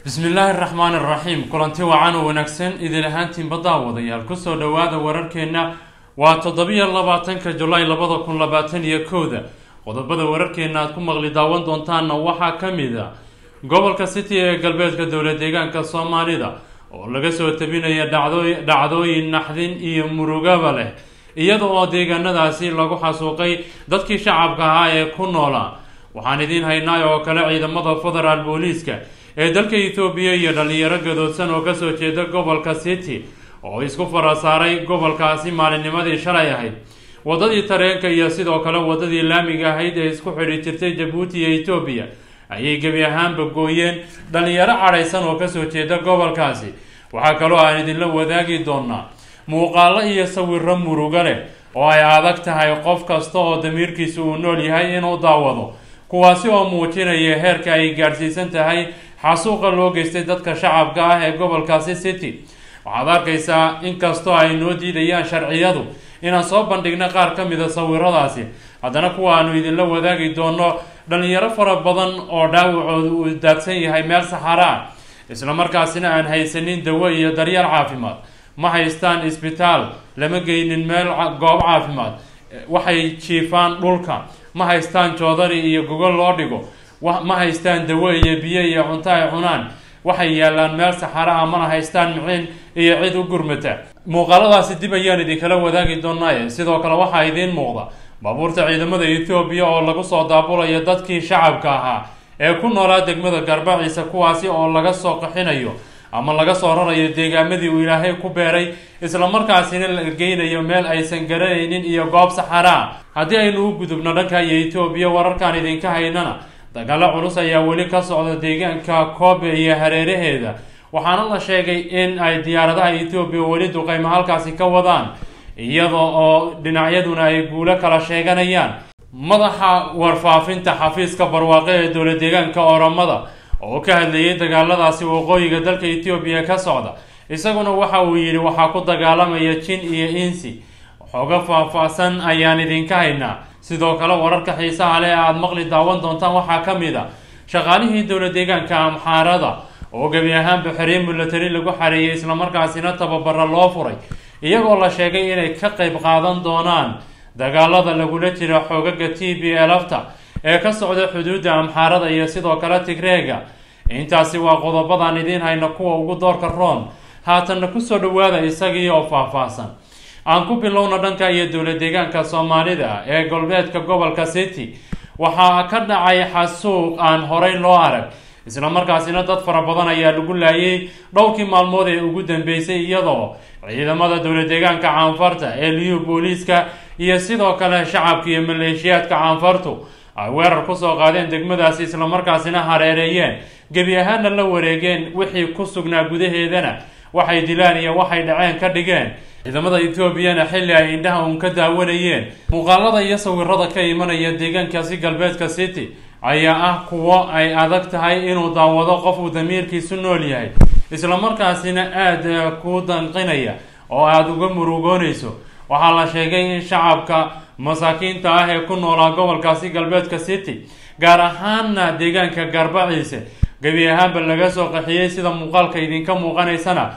bismillaahi araxmaani araxiim kulanti wacan oo wanaagsan idin ahaantiinba daawadayaal kusoo dhowaada wararkeenna waa toddobiyo labaatanka julaay labada kun labaatan iyo kowda qodobada wararkeena aad ku maqli daawan doontaanna waxaa ka mid a gobolka city ee galbeedka dowla deegaanka soomaalida oo laga soo tabinaya dhacdooyin naxdin iyo murugaba leh iyada oo deegaanadaasi lagu xasuuqay dadkii shacabka ahaa ee ku noolaa waxaan idiin haynaa oo kale ciidamada federaal booliiska ee dalka ethoobiya iyo dhalinyaro gadoodsan oo kasoo jeeda gobolka city oo isku farasaaray gobolkaasi maalinnimadii shalay ahayd wadadii tareenka iyo sidoo kale wadadii laamiga ahayd ee isku xidhi jirtay jabuuti iyo etoobiya ayay gebi ahaanba gooyeen dhalinyaro cadhaysan oo kasoo jeeda gobolkaasi waxaa kaloo aan idinla wadaagi doonaa muuqaalo iyo sawiro murugo leh oo ay adag tahay qof kasta oo damiirkiisa uu nool yahay inuu daawado kuwaasi oo muujinaya heerka ay gaadhsiisan tahay xasuuqa loo geystay dadka shacabka ah ee gobolkaasi city waxaad arkaysaa inkastoo ay noo diidayaan sharciyadu inaan soo bandhigno qaar ka mida sawiradaasi haddana kuwa aanu idinla wadaagi doono dhalinyaro fara badan oo dhaawacooda uu daadsan yahay meel saxara ah islamarkaasina aan haysanin dawo iyo daryeel caafimaad ma haystaan isbitaal lama geynin meel goob caafimaad waxay jiifaan dhulka ma haystaan joodari iyo gogol loo dhigo ma haystaan dawo iyo biyo iyo cunto ay cunaan waxay yaalaan meel saxara ah mana haystaan miciin iyo cid u gurmata muuqaaladaasi dib ayaan idinkala wadaagi doonaaye sidoo kale waxaa idiin muuqda baabuurta ciidamada ethoobiya oo lagu soo daabulayo dadkii shacabka ahaa ee ku noolaa degmada garbaciisa kuwaasi oo laga soo qaxinayo ama laga soo rarayo deegaamadii uu ilaahay ku beeray islamarkaasina la geynayo meel aysan garanaynin iyo goob saxara ah haddii aynu u gudubno dhanka iyo etoobiya wararkaan idinka haynana dagaalo culus ayaa weli ka socda deegaanka koobe iyo hareeraheeda waxaana la sheegay in ay diyaaradaha etoobiya weli duqeymo halkaasi ka wadaan iyada oo dhinacyaduna ay guulo kala sheeganayaan madaxa warfaafinta xafiiska barwaaqe ee dowla deegaanka oramada oo ka hadlayay dagaaladaasi waqooyiga dalka etoobiya ka socda isaguna waxa uu yidhi waxaa ku dagaalamaya jin iyo insi xooga faah-faahsan ayaan idinka haynaa sidoo kale wararka xiisaha leh aada maqli daawan doontaan waxaa ka mid a shaqaalihii dowla deegaanka amxaarada oo gebi ahaanba xereen mulatari lagu xareeyay islamarkaasina tababara loo furay iyagoo la sheegay inay ka qeyb qaadan doonaan dagaalada lagula jira xoogaga t b elafta ee ka socda xuduudda amxaarada iyo sidoo kale tigreega intaasi waa qodobadan idiin hayna kuwa ugu doorka roon haatanna kusoo dhawaada isagii oo faah-faahsan aan ku bilowna dhanka iyo dowla deegaanka soomaalida ee galbeedka gobolka city waxaa ka dhacay xasuuq aan horey loo arag islamarkaasina dad fara badan ayaa lagu laayay dhowrkii maalmood ee ugu dambeysay iyadoo ciidamada dowla deegaanka caanfarta ee liyu booliiska iyo sidoo kale shacabka iyo maleeshiyaadka caanfartu ay weerar kusoo qaadeen degmadaasi islamarkaasina hareereeyeen gebi ahaana la wareegeen wixii ku sugnaa gudaheedana waxay dilaan iyo waxay dhaceen ka dhigeen ciidamada etoobiyana xilli ay indhaha uun ka daawanayeen muuqaalada iyo sawirada ka imanaya deegaankaasi galbeedka city ayaa ah kuwo ay adag tahay inuu daawado qof uu damiirkiisu nool yahay islamarkaasina aada ku danqinaya oo aada uga murugoonayso waxaa la sheegay in shacabka masaakiinta ah ee ku noolaa gobolkaasi galbeedka city gaar ahaana deegaanka garbaciise gebi ahaanba laga soo qaxiyey sida muuqaalka idinka muuqanaysana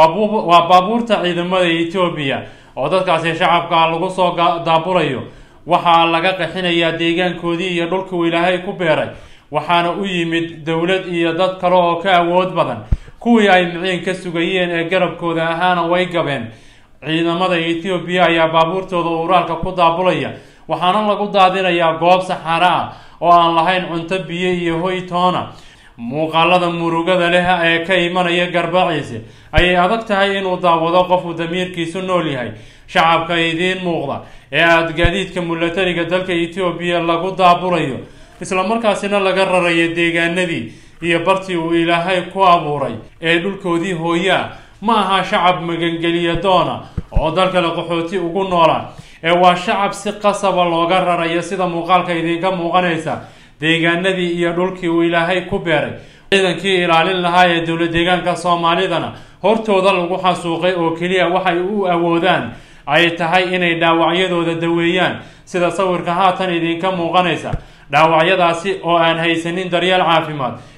waa baabuurta ciidamada etoobiya oo dadkaasi shacabka lagu soo daabulayo waxaa laga qaxinayaa deegaankoodii iyo dhulkuu ilaahay ku beeray waxaana u yimid dowlad iyo dad kale oo ka awood badan kuwii ay miciin ka sugayeen ee garabkooda ahaana way gabeen ciidamada etoobiya ayaa baabuurtooda uraalka ku daabulaya waxaana lagu daadinayaa goob saxara ah oo aan lahayn cunto biyo iyo hoy toona muuqaalada murugada leh ee ka imanaya garbaciise ayay adag tahay inuu daawado qofuu damiirkiisu nool yahay shacabka idiin muuqda ee aada gaadiidka mulatariga dalka etoobiya lagu daabulayo islamarkaasina laga rarayo deegaanadii iyo bartii uu ilaahay ku abuuray ee dhulkoodii hooyaa ma aha shacab magangeliya doona oo dalkale qaxooti ugu noola ee waa shacab si qasaba looga rarayo sida muuqaalka idinka muuqanaysa deegaanadii iyo dhulkii uu ilaahay ku beeray ciidankii ilaalin lahaa ee dowla deegaanka soomaalidana hortooda lagu xasuuqay oo keliya waxay u awoodaan ay tahay inay dhaawacyadooda daweeyaan sida sawirka haatan idinka muuqanaysa dhaawacyadaasi oo aan haysanin daryeel caafimaad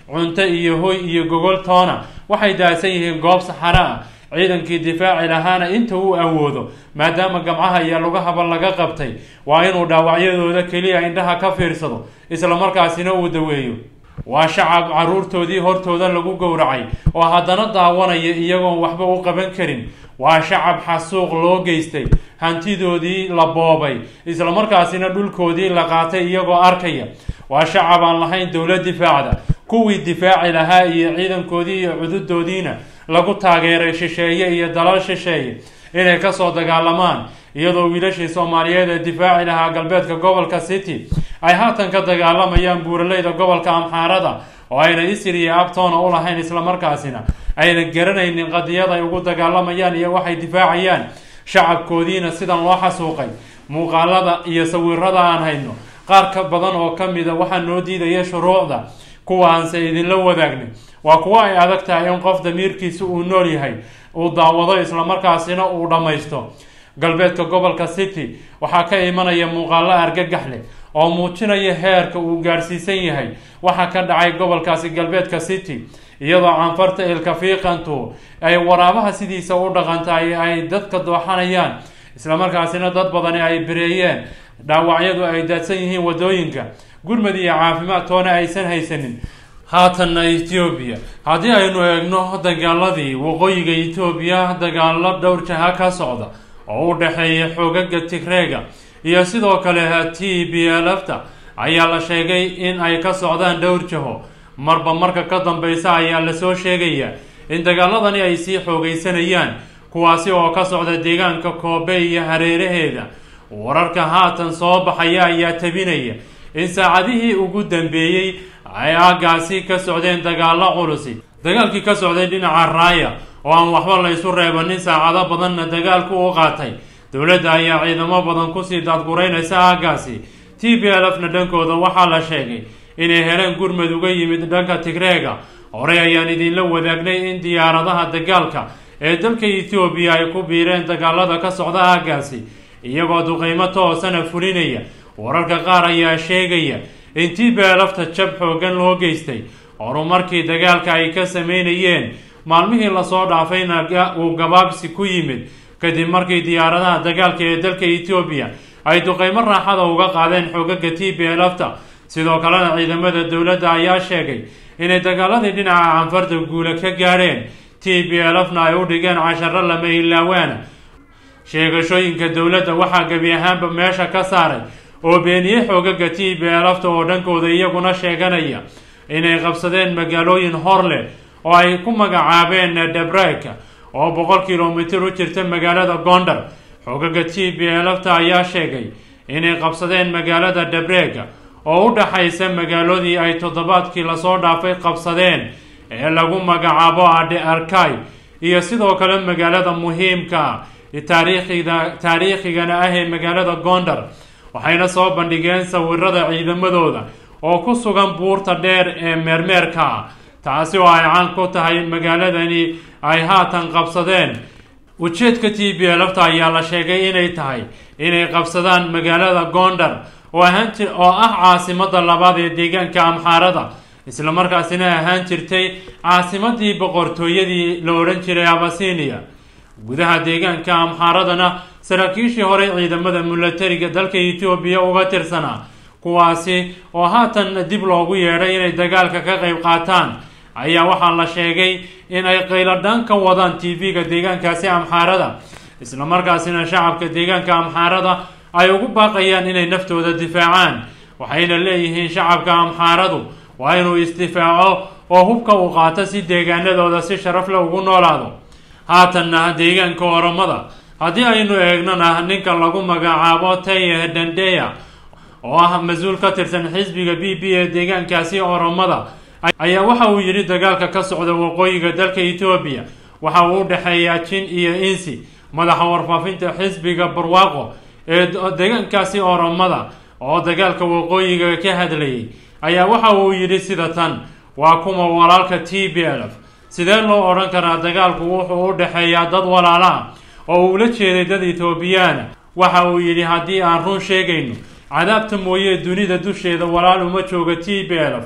cunto iyo hoy iyo gogol toona waxay daadsan yihiin goob saxaro ah ciidankii difaaci lahaana inta uu awoodo maadaama gamcaha iyo lugahaba laga qabtay waa inuu dhaawacyadooda keliya indhaha ka fiirsado islamarkaasina uu daweeyo waa shacab caruurtoodii hortooda lagu gowracay oo haddana daawanaya iyagoon waxba u qaban karin waa shacab xasuuq loo geystay hantidoodii la boobay islamarkaasina dhulkoodii la qaatay iyagoo arkaya waa shacab aan lahayn dowlad difaacda kuwii difaaci lahaa iyo ciidankoodii iyo cududoodiina lagu taageeray shisheeye iyo dalal shisheeye inay kasoo dagaalamaan iyadoo wiilashii soomaaliyeed ee difaaci lahaa galbeedka gobolka city ay haatan ka dagaalamayaan buuraleyda gobolka amxaarada oo ayna isir iyo abtoona u lahayn islamarkaasina ayna garanaynin qadiyad ay ugu dagaalamayaan iyo waxay difaacayaan shacabkoodiina sidan loo xasuuqay muuqaalada iyo sawirada aan hayno qaar ka badan oo ka mida waxaa noo diidaya shuruucda kuwaanse idinla wadaagnin waa kuwo ay adag tahay in qof damiirkiisa uu nool yahay uu daawado islamarkaasina uu dhammaysto galbeedka gobolka city waxaa ka imanaya muuqaalo argagax leh oo muujinaya heerka uu gaadhsiisan yahay waxaa ka dhacay gobolkaasi galbeedka city iyadoo canfarta ilkafiiqantu ay waraabaha sidiisa u dhaqantahay ay dadka dooxanayaan islamarkaasina dad badani ay bireeyeen dhaawacyadu ay daadsan yihiin wadooyinka gurmad iyo caafimaad toona aysan haysanin haatanna ethoobiya haddii aynu eegno dagaaladii waqooyiga ethoobiya dagaalo dhowr jaha ka socda oo u dhexeeya xoogaga tigreega iyo sidoo kale t b lfta ayaa la sheegay in ay ka socdaan dhowr jaho marba marka ka dambeysa ayaa lasoo sheegaya in dagaaladani ay sii xoogeysanayaan kuwaasi oo ka socda deegaanka koobe iyo hareeraheeda wararka haatan soo baxaya ayaa tabinaya in saacadihii ugu dambeeyey ay aagaasi ka socdeen dagaalo culusi dagaalkii ka socday dhinaca raaya oo aan waxba la isu reebanin saacado badanna dagaalku u qaatay dowladda ayaa ciidamo badan kusii daadguraynaysa aagaasi t b lf na dhankooda waxaa la sheegay inay heleen gurmad uga yimid dhanka tigreega horey ayaan idinla wadaagnay in diyaaradaha dagaalka ee dalka ethoobiya ay ku biireen dagaalada ka socda aagaasi iyagoo duqeymo toosana fulinaya wararka qaar ayaa sheegaya in t b lfta jab xoogan loo geystay horumarkii dagaalka ay ka sameynayeen maalmihii lasoo dhaafayna uu gabaabsi ku yimid kadib markii diyaaradaha dagaalka ee dalka ethoobiya ay duqeymo raaxada uga qaadeen xoogaga t b lfta sidoo kalena ciidamada dowladda ayaa sheegay inay dagaaladii dhinaca canfarta guula ka gaadheen t b lfna ay u dhigeen casharo lama ilaawaana sheegashooyinka dowladda waxaa gebi ahaanba meesha ka saaray oo beeniyey xoogaga t b lfta oo dhankooda iyaguna sheeganaya inay qabsadeen magaalooyin hor leh oo ay ku magacaabeen debreka oo boqol kilomitir u jirta magaalada gondar xoogaga t b lfta ayaa sheegay inay qabsadeen magaalada debrega oo u dhaxaysa magaaladii ay toddobaadkii lasoo dhaafay qabsadeen ee lagu magacaabo adhe arkay iyo sidoo kale magaalada muhiimka taariikhida taariikhigana ah ee magaalada gondar waxayna soo bandhigeen sawirada ciidamadooda oo ku sugan buurta dheer ee meermeerka taasi oo ay caan ku tahay magaaladani ay haatan qabsadeen ujeedka t b lfta ayaa la sheegay inay tahay inay qabsadaan magaalada gondar oo ahaan jir oo ah caasimada labaad ee deegaanka amxaarada islamarkaasina ahaan jirtay caasimadii boqortooyadii la odhan jiray abasinia gudaha deegaanka amxaaradana saraakiishii horey ciidamada milatariga dalka etoobiya uga tirsanaa kuwaasi oo haatan dib loogu yeedhay inay dagaalka ka qeyb qaataan ayaa waxaa la sheegay in ay qayladhaan ka wadaan t v-ga deegaankaasi amxaarada islamarkaasina shacabka deegaanka amxaarada ay ugu baaqayaan inay naftooda difaacaan waxayna leeyihiin shacabka amxaaradu waa inuu isdifaaco oo hubka uu qaato si deegaanadooda si sharaf leh ugu noolaado haatanna deegaanka oromada haddii aynu eegnona ninka lagu magacaabo taye dandeya oo ah mas-uul ka tirsan xisbiga b b ee deegaankaasi oromada ayaa waxa uu yidhi dagaalka ka socda waqooyiga dalka etoobiya waxa uu u dhexeeyaa jin iyo insi madaxa warfaafinta xisbiga barwaaqo ee deegaankaasi oromada oo dagaalka waqooyiga ka hadlayay ayaa waxa uu yidhi sida tan waa kuma walaalka t b lf sidee loo odhan karaa dagaalku wuxuu u dhexeeyaa dad walaala oo uula jeeday dad etoobiyaana waxa uu yidhi haddii aan run sheegayno cadaabta mooye dunida dusheeda walaal uma jooga t b lf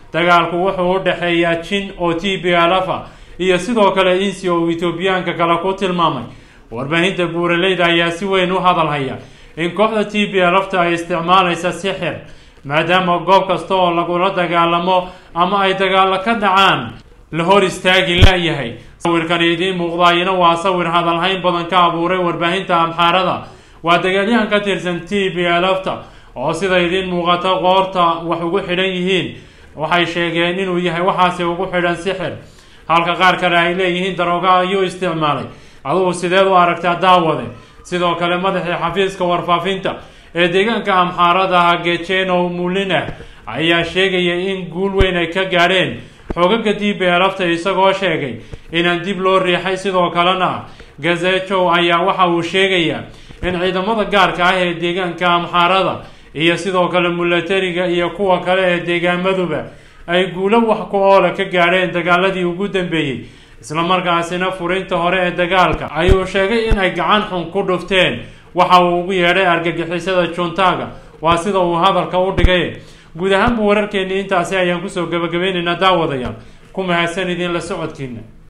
dagaalku wuxuu u dhexeeyaa jin oo t b alafa iyo sidoo kale insi oo etoobiyaanka kale ku tilmaamay warbaahinta buuraleyda ayaa si weyn u hadalhaya in kooxda t b alafta ay isticmaalaysa sixir maadaama goob kasta oo lagula dagaalamo ama ay dagaalo ka dhacaan la hor istaagi la-yahay sawirkan idiin muuqdaayina waa sawir hadalhayn badan ka abuuray warbaahinta amxaarada waa dagaalyahan ka tirsan t b alafta oo sida idiin muuqata qoorta wax ugu xidhan yihiin waxay sheegeen inuu yahay waxaasi ugu xidhan sixir halka qaar kale ay leeyihiin darooga ayuu isticmaalay adugu sideed u aragtaa daawade sidoo kale madaxii xafiiska warfaafinta ee deegaanka amxaarada gejeno mulina ayaa sheegaya in guul weyn ay ka gaadheen xoogaga dib ee alafta isagoo sheegay inaan dib loo riixay sidoo kalena gazejow ayaa waxa uu sheegayaa in ciidamada gaarka ah ee deegaanka amxaarada iyo sidoo kale mulatariga iyo kuwa kale ee deegaamaduba ay guulo wax ku oola ka gaadheen dagaaladii ugu dambeeyey islamarkaasina furinta hore ee dagaalka ayuu sheegay inay gacan xun ku dhufteen waxa uu ugu yeedhay argagixisada juntaga waa sida uu hadalka u dhigay guud ahaanba wararkeennii intaasi ayaan kusoo gabagabaynaynaa daawadayaal ku mahadsan idin la socodkiina